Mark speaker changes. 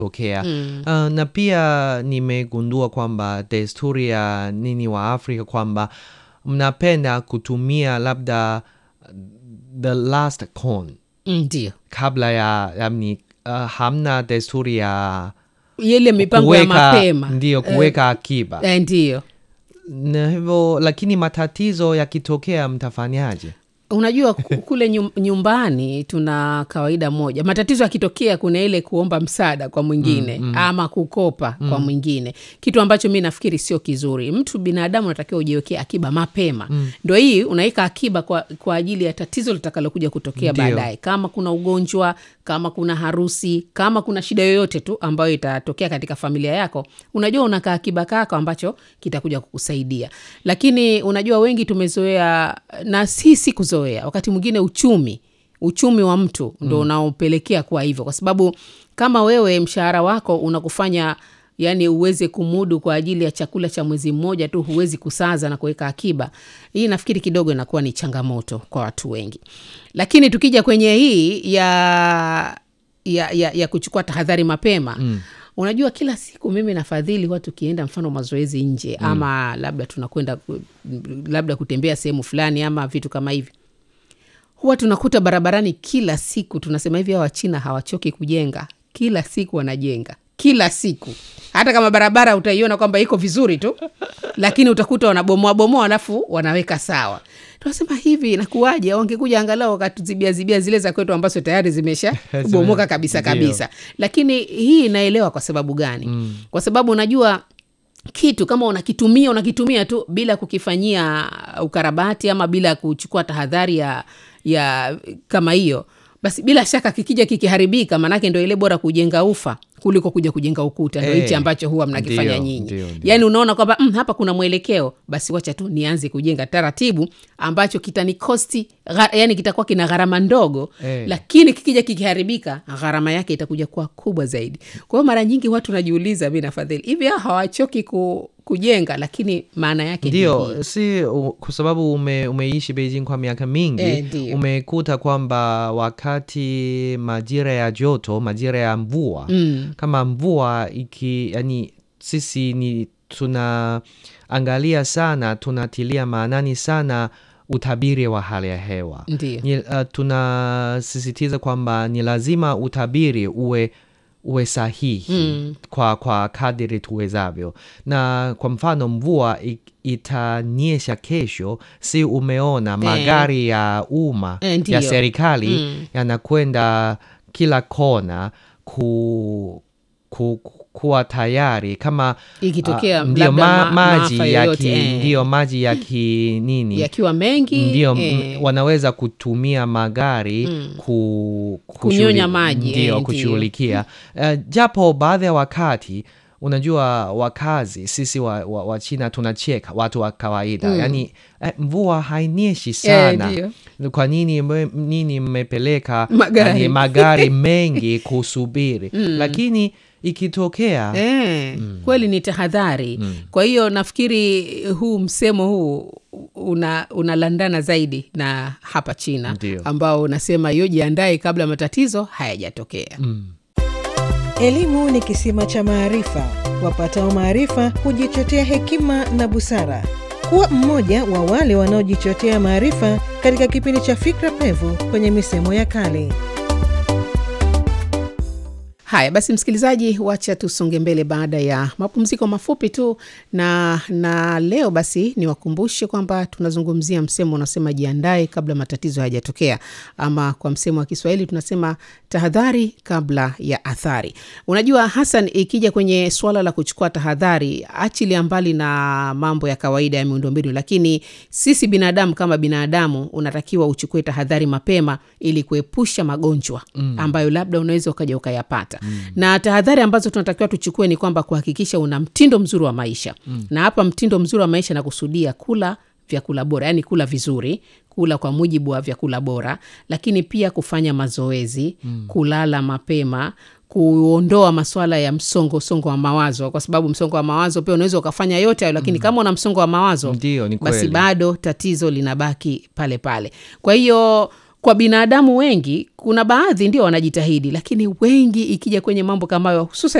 Speaker 1: tokea mm. uh, na pia nimegundua kwamba desturi ya nini wa Afrika kwamba mnapenda kutumia labda the last corn
Speaker 2: ndio
Speaker 1: kabla ya yani, uh, hamna desturi ya
Speaker 2: ile mipango ya
Speaker 1: kuweka
Speaker 2: mapema
Speaker 1: ndio kuweka akiba
Speaker 2: eh, ndio
Speaker 1: na hivyo lakini matatizo yakitokea mtafanyaje
Speaker 2: unajua ku- kule nyum- nyumbani tuna kawaida moja matatizo yakitokea kuna ile kuomba msaada kwa mwingine mm, mm. ama kukopa mm. kwa mwingine kitu ambacho mi nafikiri sio kizuri mtu binadamu unatakiwa ujiwekee akiba mapema mm. ndo hii unaweka akiba kwa, kwa ajili ya tatizo litakalokuja kutokea
Speaker 1: Ndio.
Speaker 2: baadaye kama kuna ugonjwa kama kuna harusi kama kuna shida yoyote tu ambayo itatokea katika familia yako unajua unakaa akiba kako ambacho kitakuja kukusaidia lakini unajua wengi tumezoea na si si kuzoea wakati mwingine uchumi uchumi wa mtu ndo mm. unaopelekea kuwa hivyo kwa sababu kama wewe mshahara wako unakufanya yani uweze kumudu kwa ajili ya chakula cha mwezi mmoja tu huwezi kusaza na kuweka akiba hii nafikiri kidogo inakuwa ni changamoto kwa watu wengi lakini tukija kwenye hii ya ya, ya, ya kuchukua tahadhari mapema mm unajua kila siku mimi nafadhili watu tukienda mfano mazoezi nje mm. ama labda tunakwenda ku- labda kutembea sehemu fulani ama vitu kama hivi huwa tunakuta barabarani kila siku tunasema hivi hawa wachina hawachoki kujenga kila siku wanajenga kila siku hata kama barabara utaiona kwamba iko vizuri tu lakini utakuta wanabomoa bomoa alafu wanaweka sawa tunasema hivi nakuwaje wangekuja angalau wakatuzibia zibia zile za kwetu ambazo tayari zimesha bomoka kabisa
Speaker 1: Ndio.
Speaker 2: kabisa lakini hii inaelewa kwa sababu gani mm. kwa sababu unajua kitu kama unakitumia unakitumia tu bila kukifanyia ukarabati ama bila kuchukua tahadhari ya, ya kama hiyo basi bila shaka kikija kikiharibika maanake ndo ile bora kujenga ufa kuliko kuja kujenga ukuta ndo
Speaker 1: Eh,
Speaker 2: hichi ambacho huwa mnakifanya
Speaker 1: ndio,
Speaker 2: nyinyi
Speaker 1: ndio, ndio.
Speaker 2: yaani unaona kwamba mm, hapa kuna mwelekeo basi wacha tu nianze kujenga taratibu ambacho kitanikosti gha- yani kitakuwa kina gharama ndogo
Speaker 1: Eh.
Speaker 2: lakini kikija kikiharibika gharama yake itakuja kuwa kubwa zaidi kwa hiyo mara nyingi watu najiuliza mi nafadhili hivi hao hawachoki ku, kujenga lakini maana yake ni hii.
Speaker 1: ndio si u- kwa sababu ume, umeishi beijing kwa miaka mingi
Speaker 2: Eh, ndio.
Speaker 1: umekuta kwamba wakati majira ya joto majira ya mvua
Speaker 2: Mm.
Speaker 1: kama mvua iki yani sisi ni tunaangalia sana tunatilia maanani sana utabiri wa hali ya hewa
Speaker 2: Ndio.
Speaker 1: ni, uh, tunasisitiza kwamba ni lazima utabiri uwe uwe sahihi
Speaker 2: Mm.
Speaker 1: kwa, kwa kadiri tuwezavyo na kwa mfano mvua i- itanyesha kesho si umeona magari ya umma
Speaker 2: Eh, ndiyo.
Speaker 1: ya serikali
Speaker 2: Mm.
Speaker 1: yanakwenda kila kona ku, ku, ku, kuwa tayari kama
Speaker 2: Ikitokea
Speaker 1: ah, ndio
Speaker 2: labda
Speaker 1: ma,
Speaker 2: ma-
Speaker 1: maji
Speaker 2: maafa
Speaker 1: ya
Speaker 2: yoyote,
Speaker 1: ki,
Speaker 2: eh.
Speaker 1: ndio maji ya ki nini
Speaker 2: yakiwa mengi
Speaker 1: ndio
Speaker 2: eh,
Speaker 1: m- wanaweza kutumia magari ku,
Speaker 2: Kunyonya
Speaker 1: kushughuli-
Speaker 2: maji, eh,
Speaker 1: ndio
Speaker 2: ndio.
Speaker 1: kushughulikia uh, japo baadhi ya wakati unajua wakazi sisi wa, wa, wa china tunacheka watu wa kawaida mm. yani eh, mvua hainyeshi sana
Speaker 2: ndio.
Speaker 1: kwa nini mme- nini mmepeleka
Speaker 2: Magari.
Speaker 1: yani, magari mengi kusubiri lakini ikitokea
Speaker 2: Eh, kweli ni tahadhari kwa hiyo nafikiri huu msemo huu una unalandana zaidi na hapa china
Speaker 1: Ndio.
Speaker 2: ambao unasema yo jiandae kabla matatizo hayajatokea
Speaker 3: Elimu ni kisima cha maarifa. Wapatao maarifa hujichotea hekima na busara. Kuwa mmoja wa wale wanaojichotea maarifa katika kipindi cha Fikra Pevu kwenye misemo ya kale.
Speaker 2: haya basi msikilizaji wacha tusonge mbele baada ya mapumziko mafupi tu na na leo basi niwakumbushe kwamba tunazungumzia msemo unasema jiandae kabla matatizo hayajatokea ama kwa msemo wa kiswahili tunasema tahadhari kabla ya athari unajua hasan ikija kwenye suala la kuchukua tahadhari achilia mbali na mambo ya kawaida ya miundombinu lakini sisi binadamu kama binadamu unatakiwa uchukue tahadhari mapema ili kuepusha magonjwa mm. ambayo labda unaweza ukaja ukayapata mm. na tahadhari ambazo tunatakiwa tuchukue ni kwamba kuhakikisha una mtindo mzuri wa maisha mm. na hapa mtindo mzuri wa maisha nakusudia kula vyakula bora yaani kula vizuri kula kwa mujibu wa vyakula bora lakini pia kufanya mazoezi mm. kulala mapema kuondoa maswala ya msongo songo wa mawazo kwa sababu msongo wa mawazo pia unaweza ukafanya yote hayo lakini mm. kama una msongo wa mawazo
Speaker 1: Ndio, ni
Speaker 2: basi
Speaker 1: kweli.
Speaker 2: bado tatizo linabaki pale pale kwa hiyo kwa binadamu wengi kuna baadhi ndio wanajitahidi lakini wengi ikija kwenye mambo kama hayo hususan